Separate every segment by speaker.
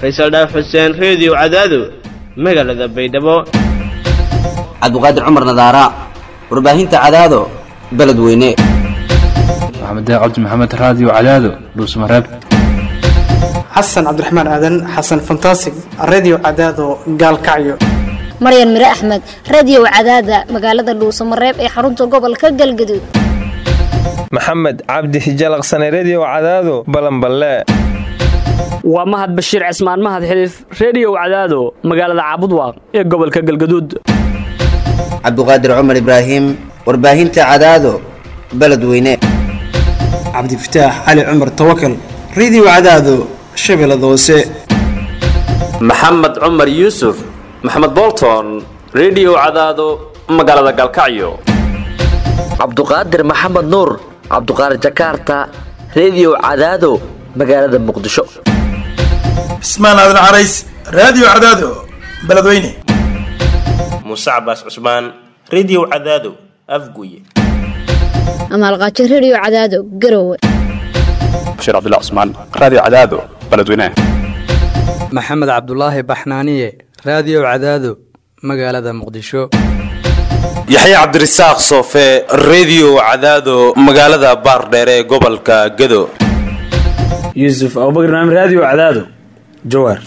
Speaker 1: faysal dhaaf xuseen reediyo cadaado magaalada baydhabo
Speaker 2: cabdiqaadir cumar nadaara warbaahinta cadaado beledweyne
Speaker 3: maxamed cabdi maxamed raadiyo cadaado dhuusmareeb
Speaker 4: xasan cabdiraxmaan aadan xasan fantasig redio cadaado gaalkacyo
Speaker 5: maryan mire axmed radio cadaada magaalada dhuusamareeb ee xarunta gobolka galgaduud
Speaker 6: maxamed cabdi hijalaqsane redio cadaado balanballe
Speaker 7: waa mahad bashiir cismaan mahad xiliif reediyow cadaado magaalada caabudwaaq ee gobolka galgaduud
Speaker 2: cabdiqaadir cumar ibraahim warbaahinta cadaado beledweyne
Speaker 4: cabdifataax cali cumar tawakal redio cadaado shabeellada hoose
Speaker 8: maxamed cumar yuusuf maxamed bolton redio cadaado magaalada galkacyo
Speaker 9: cabduqaadir maxamed nuur cabduqaadir jakaarta redio cadaado magaalada muqdisho
Speaker 10: cismaan aadan carays raadiyo cadaado beledweyne
Speaker 11: muuse cabaas cusmaan redio cadaado afguye
Speaker 5: amaalqaajo redio cadaado garowe
Speaker 12: bashiir cabdilla cusmaan raadiyo cadaado beledweyne
Speaker 13: maxamed cabdulaahi baxnaaniye raadiyo cadaado magaalada muqdisho
Speaker 14: yaxya cabdirasaaq soofe redio cadaado magaalada baardheere ee gobolka gado
Speaker 15: yuusuf abubakr naam raadiyo cadaado jawaar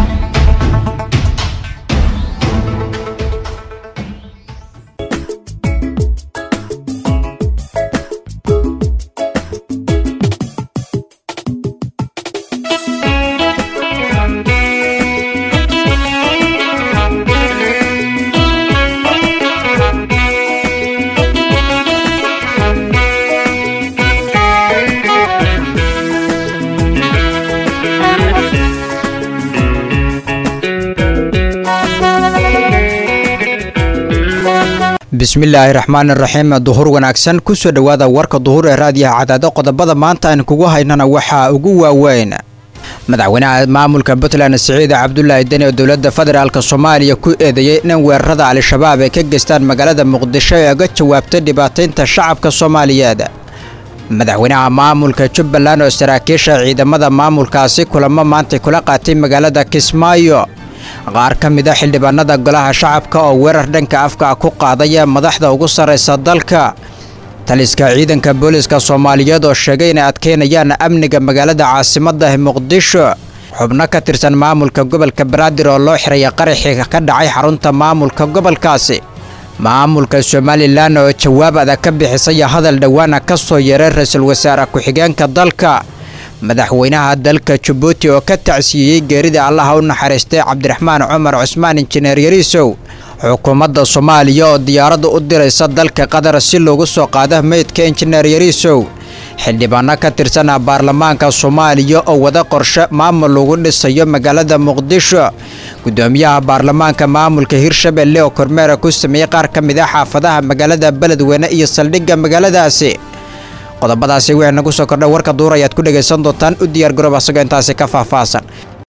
Speaker 16: bismillaahi raxmaani raxiim duhur wanaagsan kusoo dhowaada warka duhur ee raadiyaha cadaado qodobada maanta aan kugu haynana waxaa ugu waaweyn madaxweynaha maamulka puntland siciid cabdulaahi deni oo dowladda federaalk soomaaliya ku eedeeyey in weerarada al-shabaab ay ka geystaan magaalada muqdisho ee uga jawaabtay dhibaataynta shacabka soomaaliyeed madaxweynaha maamulka jubbaland oo saraakiisha ciidamada maamulkaasi kulamo maantay kula qaatay magaalada kismaayo qaar ka mid a xildhibaanada golaha shacabka oo weerar dhanka afka ku qaadaya madaxda ugu sarraysa dalka taliska ciidanka booliska soomaaliyeed oo sheegay inay adkaynayaan amniga magaalada caasimadda muqdisho xubno ka tirsan maamulka gobolka banaadir oo loo xiraya qaraxii ka dhacay xarunta maamulka gobolkaasi maamulka somalilan oo jawaab adag ka bixisaya hadal dhowaana ka soo yeeray ra-iisul wasaare ku-xigeenka dalka madaxweynaha dalka jabuuti oo ka tacsiiyey geerida allaha u naxariistay cabdiraxmaan cumar cusmaan injineer yariisow xukuumadda soomaaliya oo diyaaradda u diraysa dalka qatar si loogu soo qaado meydka injineer yariisow xildhibaano ka tirsan baarlamaanka soomaaliya oo wada qorshe maamul lagu dhisayo magaalada muqdisho gudoomiyaha baarlamaanka maamulka hirshabelle oo kormeera ku sameeyey qaar ka mid a xaafadaha magaalada beledweyne iyo saldhigga magaaladaasi qodobadaasi wixii nagu soo kordha warka duur ayaad ku dhegaysan doontaan u diyaar garoob asagoo intaasi ka faahfaahsan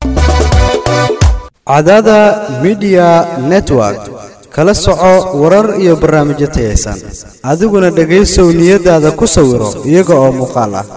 Speaker 17: cadaada midiya network kala soco warar iyo barnaamijyo tayaysan adiguna dhegaysow niyadaada ku sawiro iyaga oo muuqaal ah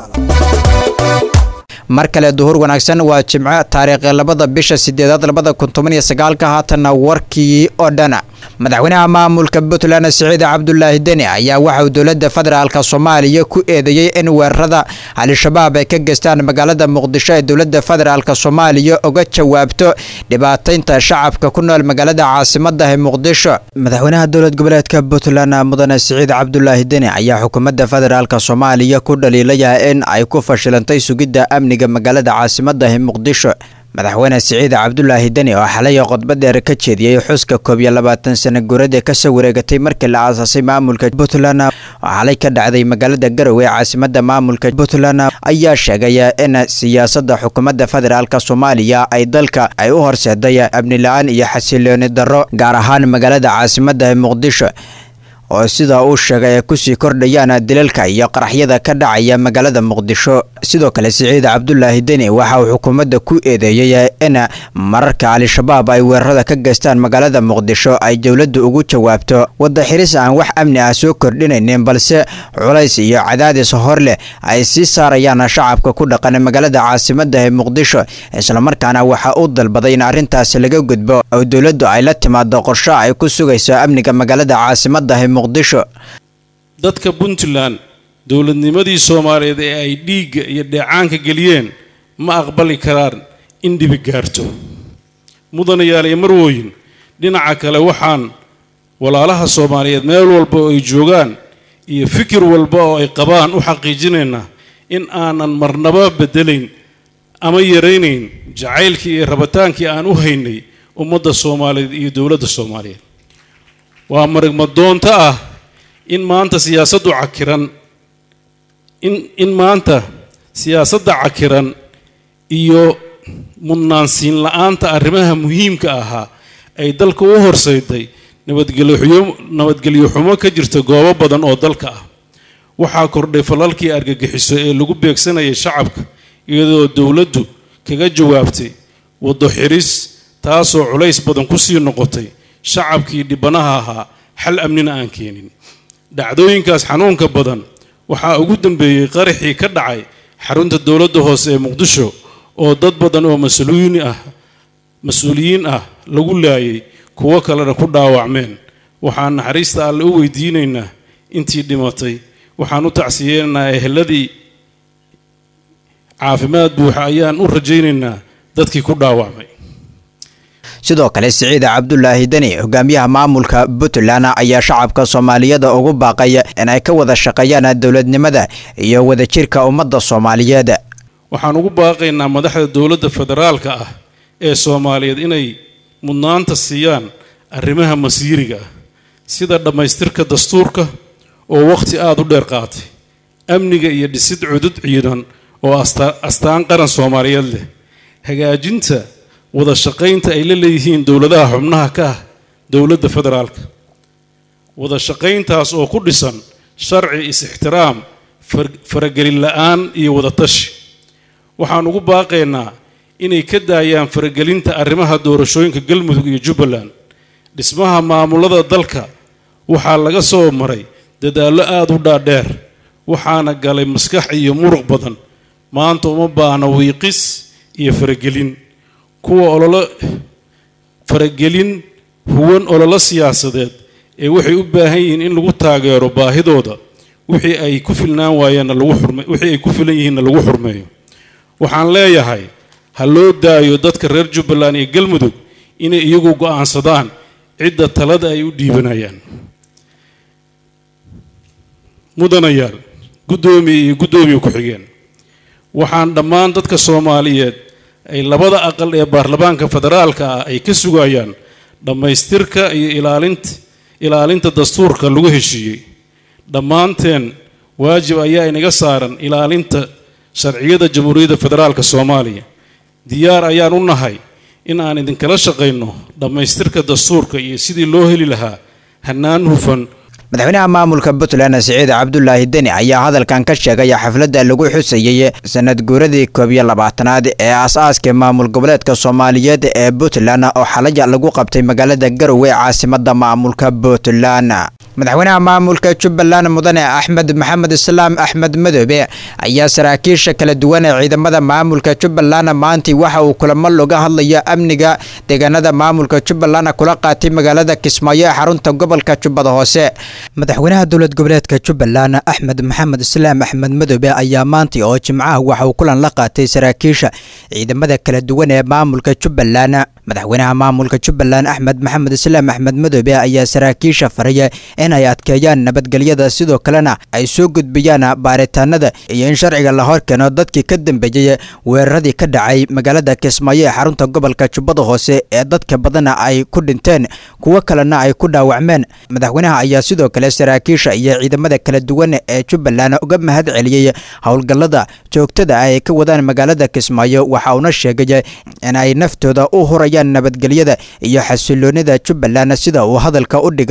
Speaker 16: mar kale duhur wanaagsan waa jimco taariikhi labada bisha sideedaad labada kun toban iyo sagaalka haatanna warkii oo dhana madaxweynaha maamulka puntland siciid cabdulaahi deni ayaa waxa uu dowladda federaalk soomaaliya ku eedeeyey in weerarada al-shabaab ay ka geystaan magaalada muqdisho ee dowladda federaalk soomaaliya uga jawaabto dhibaataynta shacabka ku nool magaalada caasimadda ee muqdisho madaxweynaha dowlad goboleedka puntland mudane siciid cabdulaahi deni ayaa xukuumadda federaalk soomaaliya ku dhaliilaya in ay ku fashilantay sugidda amniga magaalada caasimadda ee muqdisho madaxweyne siciid cabdulaahi deni oo xalay khudbad dheer ka jeediyey xuska koob iyo labaatan sana guurada kasoo wareegatay markii la aasaasay maamulka puntland oo xalay ka dhacday magaalada garowe ee caasimada maamulka puntland ayaa sheegaya in siyaasada xukuumadda federaalk soomaaliya ay dalka ay u horseeday amni la-aan iyo xasilooni darro gaar ahaan magaalada caasimada ee muqdisho oo sida uu sheegay ay kusii kordhayaan dilalka iyo qaraxyada ka dhacaya magaalada muqdisho sidoo kale siciid cabdulaahi deni waxa uu xukuumadda ku eedeeyey in mararka al-shabaab ay weerarada ka geystaan magaalada muqdisho ay dowladdu ugu jawaabto wadda xiris aan wax amni ah soo kordhinaynin balse culays iyo cadaadis hor leh ay sii saarayaan shacabka ku dhaqan magaalada caasimada ee muqdisho islamarkaana waxa uu dalbaday in arrintaasi laga gudbo oo dowladdu ay la timaado qorsho ay ku sugayso amniga magaalada caasimada ee muqdisho
Speaker 18: dadka puntland dowladnimadii soomaaliyeed ee ay dhiigga iyo dheecaanka geliyeen ma aqbali karaan in dhibi gaarto mudanayaal iyo marwooyin dhinaca kale waxaan walaalaha soomaaliyeed meel walba oo ay joogaan iyo fikir walba oo ay qabaan u xaqiijinaynaa in aanan marnaba bedelayn ama yaraynayn jacaylkii iyo rabitaankii aan u haynay ummadda soomaaliyeed iyo dowladda soomaaliyeed waa marigmadoonto ah in maanta siyaasaddu cakiran in in maanta siyaasadda cakiran iyo mudnaansiin la-aanta arrimaha muhiimka ahaa ay dalka u horsayday nabadgelyo nabadgelyo xumo ka jirta goobo badan oo dalka ah waxaa kordhay falalkii argagixiso ee lagu beegsanayay shacabka iyadoo dowladdu kaga jawaabtay waddo xiris taasoo culays badan kusii noqotay shacabkii dhibanaha ahaa xal amnina aan keenin dhacdooyinkaas xanuunka badan waxaa ugu dambeeyey qaraxii ka dhacay xarunta dowladda hoose ee muqdisho oo dad badan oo mas-uuliyiin ah mas-uuliyiin ah lagu laayay kuwo kalena ku dhaawacmeen waxaan naxariista alle u weydiinaynaa intii dhimatay waxaan u tacsiyeenaynaa eheladii caafimaad buuxa ayaan u rajaynaynaa dadkii ku dhaawacmay
Speaker 16: sidoo kale siciid cabdulaahi deni hogaamiyaha maamulka puntland ayaa shacabka soomaaliyada ugu baaqay in ay ka wada shaqeeyaan dowladnimada iyo wadajirka ummadda soomaaliyeed
Speaker 18: waxaan ugu baaqaynaa madaxda dowladda federaalka ah ee soomaaliyeed inay mudnaanta siiyaan arrimaha masiiriga ah sida dhammaystirka dastuurka oo wakhti aada u dheer qaatay amniga iyo dhisid cudud ciidan oo astaan qaran soomaaliyeed leh hagaajinta wada shaqaynta ay la leeyihiin dowladaha xubnaha ka ah dowladda federaalka wada shaqayntaas oo ku dhisan sharci is-ixtiraam faragelin la-aan iyo wadatashi waxaan ugu baaqaynaa inay ka daayaan faragelinta arrimaha doorashooyinka galmudug iyo jubbaland dhismaha maamulada dalka waxaa laga soo maray dadaallo aada u dhaadheer waxaana galay maskax iyo muruq badan maanta uma baahna wiiqis iyo faragelin kuwa ololo faragelin huwan ololo siyaasadeed ee waxay u baahan yihiin in lagu taageero baahidooda wixii ay ku filnaan waayeenna lagu xurme wixii ay ku filan yihiinna lagu xurmeeyo waxaan leeyahay ha loo daayo dadka reer jubbaland iyo galmudug inay iyagu go'aansadaan cidda talada ay u dhiibanayaan mudanayaal guddoomiye iyo guddoomiye ku-xigeen waxaan dhammaan dadka soomaaliyeed ay labada aqal ee baarlamaanka federaalka ah ay ka sugayaan dhammaystirka iyo ilaalinta ilaalinta dastuurka lagu heshiiyey dhammaanteen waajib ayaa inaga saaran ilaalinta sharciyada jamhuuriyadda federaalka soomaaliya diyaar ayaan u nahay in aan idinkala shaqayno dhammaystirka dastuurka iyo sidii loo heli lahaa hannaan hufan
Speaker 16: madaxweynaha maamulka puntland siciid cabdulaahi deni ayaa hadalkan ka sheegay xafladda lagu xusayey sanad guuradii koob iyo labaatanaad ee aas-aaska maamul goboleedka soomaaliyeed ee puntland oo xalaya lagu qabtay magaalada garowe caasimada maamulka puntland madaxweynaha maamulka jubbaland mudane axmed maxamed islaam axmed madoobe ayaa saraakiisha kala duwan ee ciidamada maamulka jubbaland maantii waxa uu kulamo looga hadlayo amniga deegaanada maamulka jubbaland kula qaatay magaalada kismaayo ee xarunta gobolka jubbada hoose madaxweynaha dowlad goboleedka jubbaland axmed maxamed islaam axmed madoobe ayaa maantii oo jimcaha waxa uu kulan la qaatay saraakiisha ciidamada kala duwan ee maamulka jubbaland madaxweynaha maamulka jubbaland axmed maxamed islaam axmed madoobe ayaa saraakiisha faraya in ay adkeeyaan nabadgelyada sidoo kalena ay soo gudbiyaan baaritaanada iyo in sharciga la horkeeno dadkii ka dambeeyey weeraradii ka dhacay magaalada kismaayo ee xarunta gobolka jubbada hoose ee dadka badana ay ku dhinteen kuwo kalena ay ku dhaawacmeen madaxweynaha ayaa sidoo kale saraakiisha iyo ciidamada kala duwan ee jubbaland uga mahad celiyey howlgallada joogtada ah ay ka wadaan magaalada kismaayo waxa uuna sheegay in ay naftooda u hurayaan nabadgelyada iyo xasiloonida jubbaland sida uu hadalka u dhigay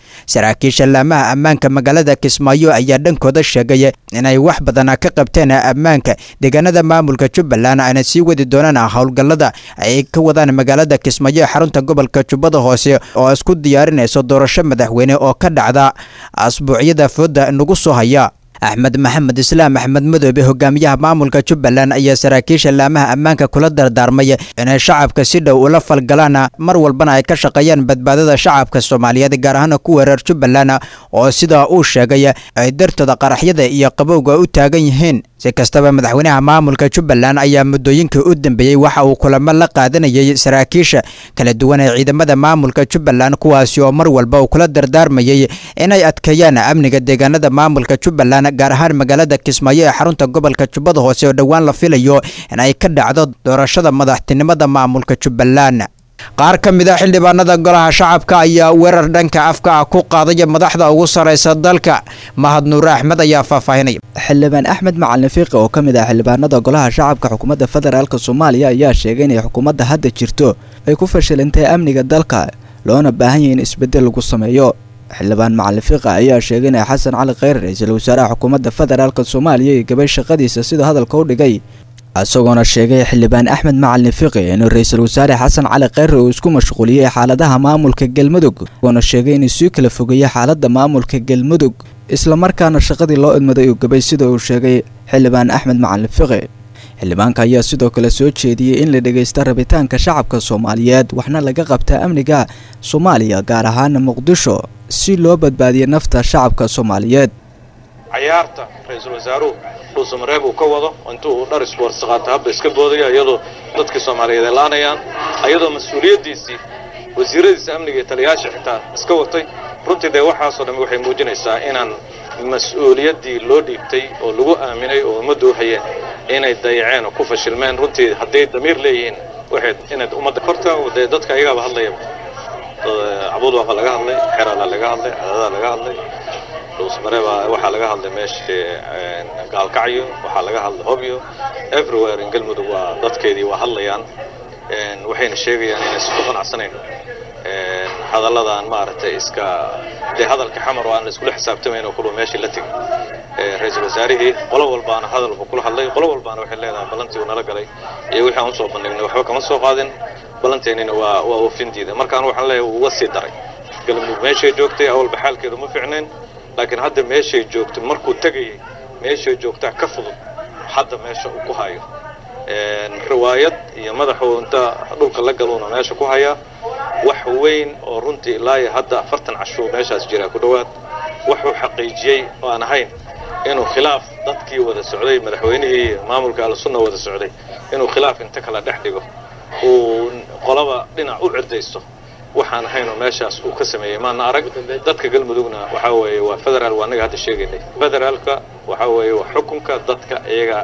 Speaker 16: saraakiisha laamaha ammaanka magaalada kismaayo ayaa dhankooda sheegay inay wax badana ka qabteen ammaanka deegaanada maamulka jubbaland ayna sii wadi doonaan howlgallada ay ka wadaan magaalada kismaayo ee xarunta gobolka jubbada hoose oo isku diyaarinayso doorasho madaxweyne oo ka dhacda asbuucyada fooda nagu soo haya axmed maxamed islaam axmed madoobe hogaamiyaha maamulka jubbaland ayaa saraakiisha laamaha ammaanka kula dardaarmay inay shacabka si dhow ula falgalaan mar walbana ay ka shaqeeyaan badbaadada shacabka soomaaliyeed gaar ahaan kuwa reer jubbaland oo sidaa uu sheegay ay dartooda qaraxyada iyo qabowga u taagan yihiin si kastaba madaxweynaha maamulka jubbaland ayaa muddooyinkii u dambeeyey waxa uu kulamo la qaadanayay saraakiisha kala duwan ee ciidamada maamulka jubbaland kuwaasi oo mar walba uu kula dardaarmayay inay adkeeyaan amniga deegaanada maamulka jubbaland gaar ahaan magaalada kismaayo ee xarunta gobolka jubbada hoose oo dhowaan la filayo in ay ka dhacdo doorashada madaxtinimada maamulka jubbaland qaar ka mid a xildhibaanada golaha shacabka ayaa weerar dhanka afka ah ku qaadaya madaxda ugu sarraysa dalka mahad nuure axmed ayaa faahfaahinaya
Speaker 19: xildhibaan axmed macalin fiiqi oo ka mid ah xildhibaanada golaha shacabka xukuumadda federaalk soomaaliya ayaa sheegay inay xukuumadda hadda jirto ay ku fashilantay amniga dalka loona baahan yahay in isbeddel lagu sameeyo xildhibaan macalin fiiqa ayaa sheegay inay xasan cali kheyre ra-iisul wasaaraha xukuumadda federaalk soomaaliya iyo gabay shaqadiisa sidoo hadalka u dhigay isagoona sheegay xildhibaan axmed macalin fiqi inuu ra-iisul wasaare xasan cali kheyre uu isku mashquuliyey xaaladaha maamulka galmudug isagoona sheegay inuu sii kala fogeeyey xaaladda maamulka galmudug islamarkaana shaqadii loo idmaday uu gabay sida uu sheegay xildhibaan axmed macalin fiqi xildhibaanka ayaa sidoo kale soo jeediyey in la dhegaysta rabitaanka shacabka soomaaliyeed waxna laga qabtaa amniga soomaaliya gaar ahaana muqdisho si loo badbaadiyo nafta shacabka soomaaliyeed
Speaker 20: cayaarta ra-iisul wasaaruhu dhuusamareeb uu ka wado intuu uu dhar isboortsi qaata habba iska boodaya iyadoo dadkii soomaaliyeed ay laanayaan ayadoo mas-uuliyaddiisii wasiiradiisa amniga iyo taliyayaasha xitaa iska watay runtii dee waxaasoo dhammi waxay muujinaysaa inaan mas-uuliyaddii loo dhiibtay oo lagu aaminay oo ummaddu u hayeen inay dayaceen oo ku fashilmeen runtii hadday damiir leeyihiin waxay inayd ummadda horta dee dadka ayagaaba hadlaya cabuudwaaqa laga hadlay xeraala laga hadlay cadadaa laga hadlay dhuusmareeba waxaa laga hadlay meeshii gaalkacyo waxaa laga hadlay hobyo everywhere in galmudug waa dadkeedii waa hadlayaan waxayna sheegayaan inaysan ku qanacsanayn hadalladan maaragtay iska dee hadalka xamar oo aan la iskula xisaabtamayn oo kulwa meeshii la tegay ra-iisul wasaarihii qolo walbaana hadal buu kula hadlay qolo walbaana waxay leedahay ballantii uu nala galay iyo wixii aan usoo bandhignay waxba kama soo qaadin ballanteennina waa waa oofin diiday markaan waxaan leeyahay wuu uga sii daray galmudug meeshay joogtay awalba xaalkeedu ma fiicnayn laakiin hadda meeshay joogto markuu tegayay meeshay joogtaa ka fudud hadda meesha uu ku hayo riwaayad iyo madaxuu inta dhulka la galuuna meesha ku hayaa wax weyn oo runtii ilaa iyo hadda afartan cashuu meeshaas jiraa ku dhowaad wuxuu xaqiijiyey oo aan ahayn inuu khilaaf dadkii wada socday madaxweynihii maamulka al-sunna wada socday inuu khilaaf inta kala dhex dhigo uu qolaba dhinac u cirdaysto waxaan ahaynoo meeshaas uu ka sameeyey maana arag dadka galmudugna waxaa weeye waa federaal waa annaga hadda sheegaynay federaalka waxaa weeye waa xukunka dadka iyaga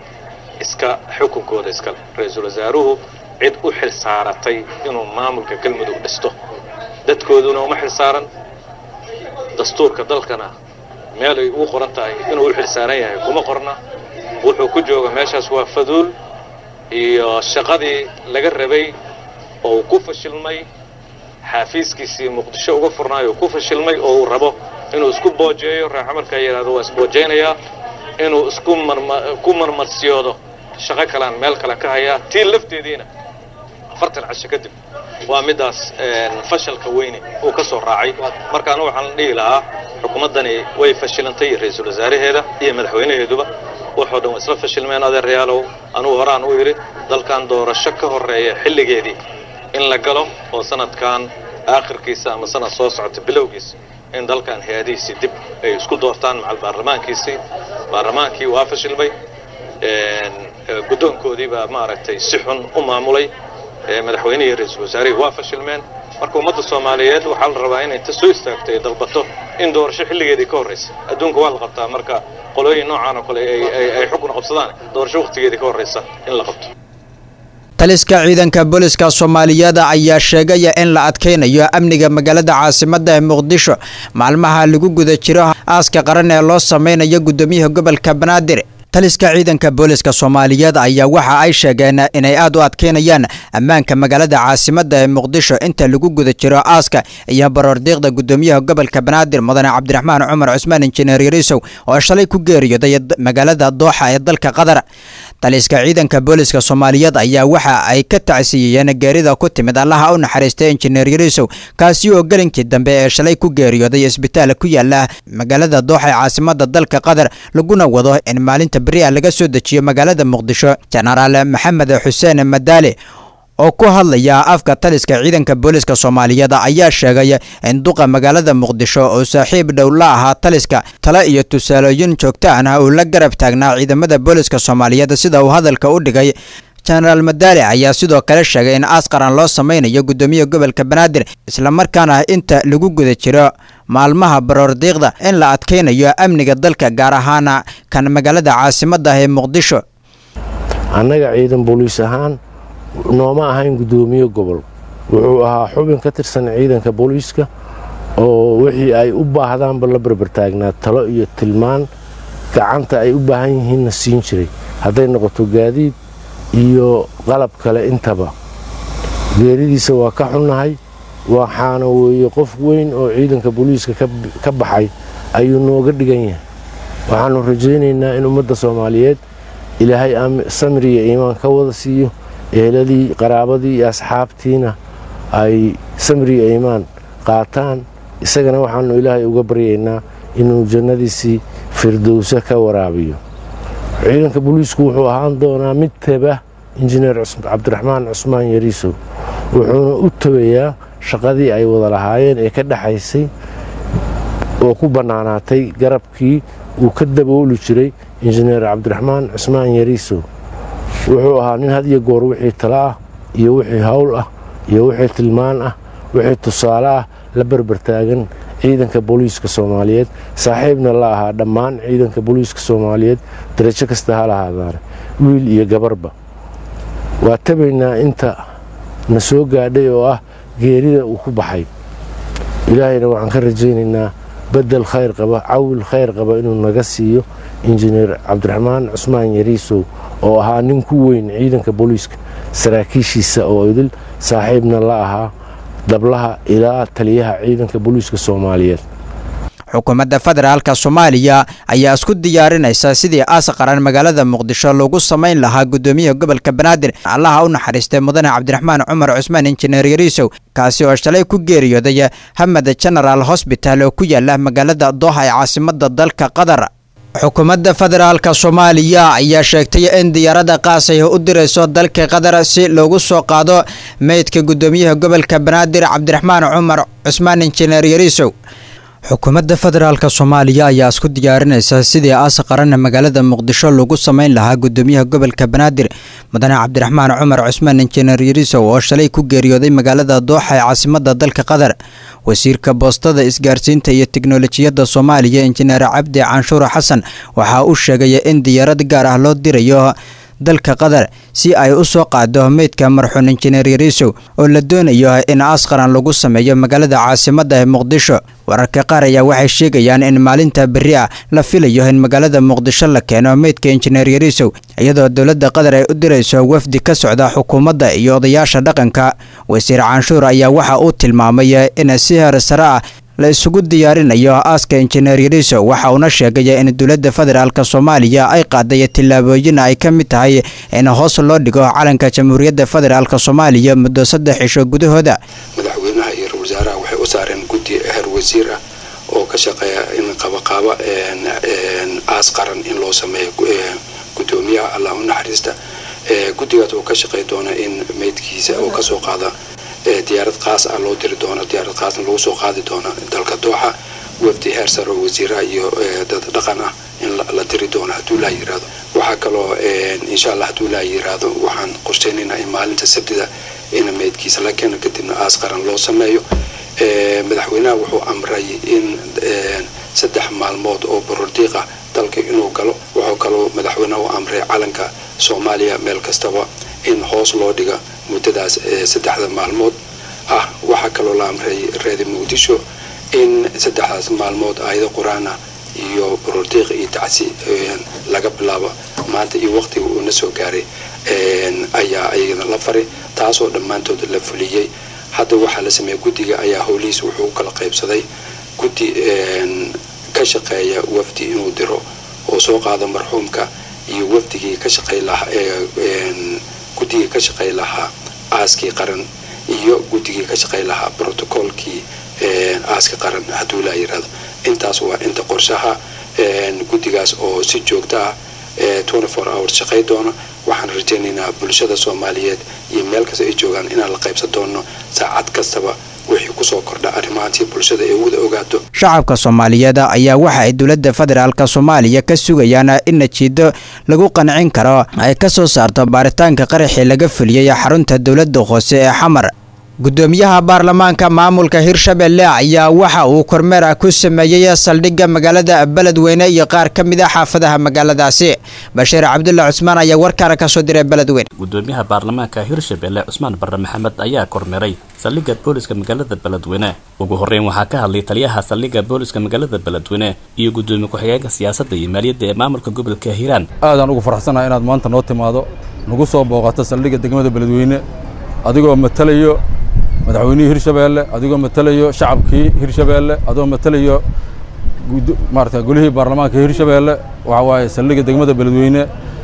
Speaker 20: iska xukunkooda iskale ra-iisul wasaaruhu cid u xil saaratay inuu maamulka galmudug dhisto dadkooduna uma xil saaran dastuurka dalkana meelay ugu qoran tahay inuu u xil saaran yahay kuma qorna wuxuu ku jooga meeshaas waa faduul iyo shaqadii laga rabay oo uu ku fashilmay xaafiiskiisii muqdisho uga furnaayo ku fashilmay oo uu rabo inuu isku boojeeyo raaxa markaa yidhahdo waa isboojeynayaa inuu isku ku marmarsiyoodo shaqo kalean meel kale ka hayaa tii lafteediina afartan casho kadib waa middaas fashalka weyne uu ka soo raacay markaana waxaan dhihi lahaa xukuumaddani way fashilantay ra-iisul wasaaraheeda iyo madaxweynaheeduba waxoo dhan waa isla fashilmeen adeerayaalow anugu horaan u yidhi dalkan doorasho ka horreeya xilligeedii in la galo oo sanadkan aakhirkiisa ama sanad soo socota bilowgiisa in dalkan hay-adihiisii dib ay isku doortaan macal baarlamaankiisii baarlamaankii waa fashilmay guddoonkoodii baa maaragtay si xun u maamulay madaxweynihii ra-iisul wasaarihii waa fashilmeen marka ummadda soomaaliyeed waxaa la rabaa inay inta soo istaagto ay dalbato in doorasho xilligeedii ka horraysa adduunka waa la qabtaa marka qolooyin noocaan oo kale ay xukun qabsadaan doorasho wakhtigeedii ka horraysa in la qabto
Speaker 16: taliska ciidanka booliska soomaaliyeed ayaa sheegaya in la adkaynayo amniga magaalada caasimadda ee muqdisho maalmaha lagu guda jiro aaska qaran ee loo sameynayo guddoomiyaha gobolka banaadir taliska ciidanka booliska soomaaliyeed ayaa waxa ay sheegeen inay aad u adkeynayaan ammaanka magaalada caasimadda ee muqdisho inta lagu guda jiro aaska iyo baroordiiqda gudoomiyaha gobolka banaadir mudane cabdiraxmaan cumar cusmaan injineer yariisow oo shalay ku geeriyooday magaalada dooxa ee dalka qatar taliska ciidanka booliska soomaaliyeed ayaa waxa ay ka tacsiiyeen geerida ku timid allaha u naxariistay injineer yariisow kaasi oo gelinkii dambe ee shalay ku geeriyooday isbitaal ku yaala magaalada dooxa ee caasimada dalka qatar laguna wado in maalinta beri'a laga soo dejiyo magaalada muqdisho jenaraal maxamed xuseen madaale oo ku hadlaya afka taliska ciidanka booliska soomaaliyeed ayaa sheegay in duqa magaalada muqdisho oo saaxiib dhow la ahaa taliska tale iyo tusaalooyin joogtaan ah uu la garab taagnaa ciidamada booliska soomaaliyeed sida uu hadalka u dhigay jenaraal madaale ayaa sidoo kale sheegay in aas qaran loo sameynayo gudoomiyaha gobolka banaadir islamarkaana inta lagu guda jiro maalmaha baroordiiqda in la adkeynayo amniga dalka gaar ahaana kan magaalada caasimadda ah ee muqdisho
Speaker 21: annaga ciidan booliis ahaan nooma ahayn guddoomiye gobol wuxuu ahaa xubin ka tirsan ciidanka booliiska oo wixii ay u baahdaanba la barbartaagnaa talo iyo tilmaan gacanta ay u baahan yihiinna siin jiray hadday noqoto gaadiid iyo qalab kale intaba geeridiisa waa ka xunnahay waxaana weeye qof weyn oo ciidanka booliiska ka baxay ayuu nooga dhigan yahay waxaannu rajaynaynaa in ummadda soomaaliyeed ilaahay samri iyo iimaan ka wada siiyo eheladii qaraabadii iyo asxaabtiina ay samri iyo iimaan qaataan isagana waxaannu ilaahay uga baryaynaa inuu jannadiisii firdowse ka waraabiyo ciidanka booliisku wuxuu ahaan doonaa mid teba injineer cabdiraxmaan cusmaan yariisow wuxuuna u tabayaa shaqadii ay wada lahaayeen ee ka dhexaysay oo ku bannaanaatay garabkii uu ka dabooli jiray injineer cabdiraxmaan cusmaan yariisow wuxuu ahaa nin had iyo goor wixii talo ah iyo wixii hawl ah iyo wixii tilmaan ah wixii tusaale ah la berbertaagan ciidanka booliiska soomaaliyeed saaxiibna la ahaa dhammaan ciidanka booliiska soomaaliyeed darajo kasta ha lahaadaane wiil iyo gabarba waa tabaynaa inta na soo gaadhay oo ah geerida uu ku baxay ilaahayna waxaan ka rajaynaynaa bedel khayr qaba cawil khayr qaba inuu naga siiyo injineer cabdiraxmaan cusmaan yariisow oo ahaa nin ku weyn ciidanka booliiska saraakiishiisa oo idil saaxiibna la ahaa dablaha ilaa taliyaha ciidanka booliiska soomaaliyeed
Speaker 16: xukuumadda federaalka soomaaliya ayaa isku diyaarinaysa sidii aas qaran magaalada muqdisho lagu samayn lahaa gudoomiyaha gobolka banaadir allaha u naxariistay mudane cabdiraxmaan cumar cusmaan injineer yariisow kaasi oo shalay ku geeriyooday hamed genaraal hosbital oo ku yaala magaalada dooha ee caasimada dalka qatar xukuumadda federaalka soomaaliya ayaa sheegtay in diyaarada qaas ay u dirayso dalka qatar si loogu soo qaado meydka gudoomiyaha gobolka banaadir cabdiraxmaan cumar cusmaan injineer yariisow xukuumadda federaalka soomaaliya ayaa isku diyaarinaysa sidii aas qaran magaalada muqdisho lagu samayn lahaa gudoomiyaha gobolka banaadir mudane cabdiraxmaan cumar cusmaan injineer yariisow oo shalay ku geeriyooday magaalada dooxa ee caasimada dalka qatar wasiirka boostada isgaarsiinta iyo tiknolojiyadda soomaaliya injineer cabdi canshuur xasan waxa uu sheegay in diyaarad gaar ah loo dirayo dalka qatar si ay u soo qaado meydka marxuun injineer yariisow oo la doonayo in aas qaran lagu sameeyo magaalada caasimadda ee muqdisho wararka qaar ayaa waxay sheegayaan in maalinta berri ah la filayo in magaalada muqdisho la keeno meydka injineer yariisow iyadoo dowladda qatar ay u dirayso wafdi ka socda xukuumadda iyo odayaasha dhaqanka wasiir canshuur ayaa waxa uu tilmaamay in si heer sare ah la isugu diyaarinayo aaska injineer yariiso waxa uuna sheegay in dowladda federaalk soomaaliya ay qaaday tillaabooyin ay ka mid tahay in hoos loo dhigo calanka jamhuuriyadda federaalk soomaaliya muddo saddex cisho gudahooda
Speaker 22: madaxweynaha iyo ra wasaaraha waxay u saareen guddi heer wasiir ah oo ka shaqeeya in qabaqaabo aas qaran in loo sameeyo gudoomiyaha allah u naxariista guddigaas oo ka shaqey doona in meydkiisa oo kasoo qaada diyaarad qaas ah loo diri doono diyaarad qaasna lagu soo qaadi doono dalka dooxa wafdi heer sare oo wasiiraha iyo dad dhaqan ah in la diri doono hadduu laa yiraahdo waxaa kaloo insha allah hadduu laa yiraahdo waxaan qorsheynaynaa in maalinta sabtida in meydkiisa la keeno kadibna aas qaran loo sameeyo madaxweynaha wuxuu amray in saddex maalmood oo borordiiqa dalka inuu galo wuxuu kaloo madaxweynaha u amray calanka soomaaliya meel kastaba in hoos loo dhiga muddadaas saddexda maalmood ah waxaa kaloo la amray reer muqdisho in saddexdaas maalmood aayado qur-aan ah iyo borordiiq iyo tacsi laga bilaabo maanta iyo waqtiga uu na soo gaaray ayaa ayagana la faray taasoo dhammaantood la fuliyey hadda waxaa la sameeyey guddiga ayaa howlihiis wuxuu u kala qaybsaday guddi ka shaqeeya wafdi inuu diro oo soo qaado marxuumka iyo wafdigii ka shaqey lahaa guddigii ka shaqey lahaa aaskii qaran iyo guddigii ka shaqey lahaa brotocoolkii aaska qaran hadduu laa yirahdo intaas waa inta qorshaha guddigaas oo si joogto ah hours shaqay doono waxaan rajaynaynaa bulshada soomaaliyeed iyo meel kasta ay joogaan inaan la qaybsan doono saacad kastaba wixii kusoo kordha arrimahaantii bulshada ay wada ogaato
Speaker 16: shacabka soomaaliyeed ayaa waxa ay dowladda federaalk soomaaliya ka sugayaan in najiido lagu qancin karo ay ka soo saarto baaritaanka qaraxii laga fuliyey xarunta dowladda hoose ee xamar gudoomiyaha baarlamaanka maamulka hirshabelle ayaa waxa uu kormeer ku sameeyey saldhigga magaalada beledweyne iyo qaar ka mid a xaafadaha magaaladaasi bashiir cabdulla cusmaan ayaa warkaana kasoo diray beledweyne
Speaker 1: gudoomiyaha baarlamaanka hirshabelle cusmaan barre maxamed ayaa kormeeray saldhigga booliska magaalada beledweyne ugu horreyn waxaa ka hadlay taliyaha saldhigga booliska magaalada beledweyne iyo gudoomiye ku-xigeenka siyaasadda iyo maaliyadda ee maamulka gobolka hiiraan
Speaker 3: aadaan ugu faraxsanaha inaad maanta noo timaado nagu soo booqato saldhigga degmada beledweyne adigoo matalayo madaxweynihii hirshabeelle adigoo matalayo shacabkii hirshabeelle adigoo matalayo maarata golihii baarlamaanka hirshabeelle waxa waaye saldhigga degmada beledweyne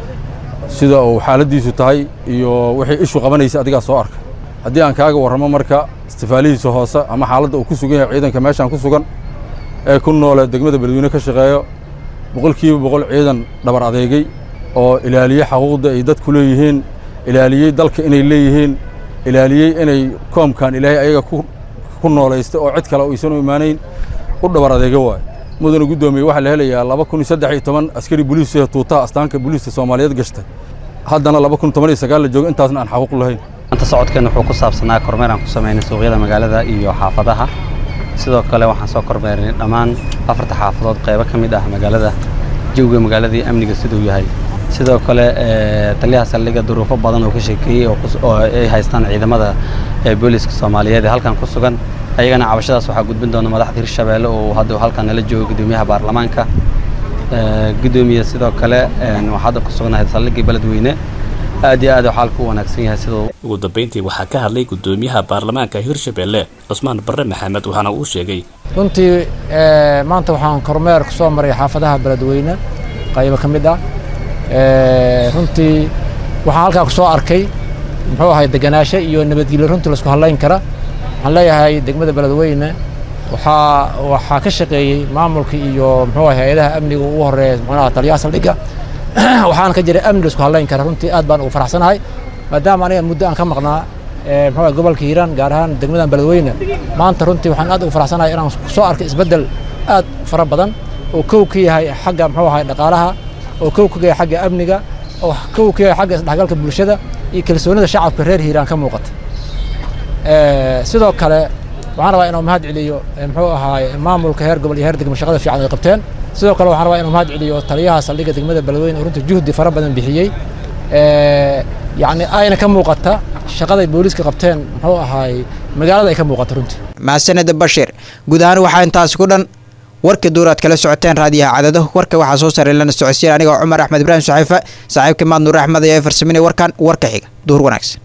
Speaker 3: sida uu xaaladiisu tahay iyo wixii ishu qabanaysa adigaa soo arkay haddii aan kaaga warramo marka istifaalihiisa hoose ama xaaladda uu ku sugan yahay ciidanka meeshaan ku sugan ee ku noole degmada beledweyne ka shaqeeyo boqolkiiba boqol ciidan dhabar adeegay oo ilaaliyey xaquuqda ay dadku leeyihiin ilaaliyey dalka inay leeyihiin ilaaliyey inay koomkan ilaahay ayaga ku noolaysta oo cid kale aysan u imaanayn u dhabar adeega waayo mudana guddoomiye waxaa la helayaa laba kun iyo saddex iyo toban askari boliisiya tuutaha astaanka booliiska soomaaliyeed gashtay haddana laba kun toban iyo sagaal la joogo intaasna aan xaquuq lahayn
Speaker 23: maanta socodkeenna wuxuu ku saabsanaa kormeer aan ku samaynay suuqyada magaalada iyo xaafadaha sidoo kale waxaan soo kormeernay dhammaan afarta xaafadood qaybo ka mid ah magaalada jawiga magaalada iyo amniga siduu yahay sidoo kale taliyaha saldhigga duruufo badan oo ka sheekeeyey oo ay haystaan ciidamada booliska soomaaliyeed ee halkan ku sugan ayagana cabashadaas waxaa gudbin doona madaxda hirshabeelle oo hadda halkan nala joogo gudoomiyaha baarlamaanka gudoomiye sidoo kale waxaad ku sugnahay saldhiggii beledweyne aad iyo aad xaalku u wanaagsan yahay siduu
Speaker 1: ugu dambeyntii waxaa ka hadlay gudoomiyaha baarlamaanka hirshabeelle cusmaan barre maxamed waxaana uu sheegay
Speaker 24: runtii maanta waxaan kormeer ku soo maray xaafadaha beledweyne qaybo ka mid ah runtii waxaan halkaa ku soo arkay muxuu ahay deganaasho iyo nabadgelyo runtii laisku hadlayn kara waxaan leeyahay degmada beledweyne waxaa waxaa ka shaqeeyey maamulka iyo muxuu ahay hay-adaha amniga ugu horeeya muxuunaha taliyaha saldhigga waxaana ka jiray amni laisku hadlayn kara runtii aad baan ugu faraxsanahay maadaama aniga muddo aan ka maqnaa muxuu ahay gobolka hiiraan gaar ahaan degmadan beledweyne maanta runtii waxaan aad ugu faraxsanahay inaan soo arkay isbeddel aad fara badan oo kow ka yahay xagga muxuu ahay dhaqaalaha oo kow ka yahay xagga amniga oo kow ka yahay xagga isdhexgalka bulshada iyo kalsoonida shacabka reer hiiraan ka muuqata sidoo kale waxaan rabaa inuu mahad celiyo muxuu ahaay maamulka heer gobol iyo heer degmo shaqada fiican ay qabteen sidoo kale waxaan rabaa inuu mahad celiyo taliyaha saldhigga degmada beledweyne oo runtii juhdi fara badan bixiyey yacni ayna ka muuqata shaqaday booliiska qabteen muxuu ahaay magaalada ay ka muuqata runtii
Speaker 16: mahadsanida bashir guud ahaan waxaa intaasi ku dhan warka duur aad kala socoteen raadiyaha cadado warka waxaa soo saaray lana socodsiin anigoo cumar axmed ibraahim saxiife saaxiibka maad nuur axmed ayaa farsaminay warkan warka xiga duhur wanaagsan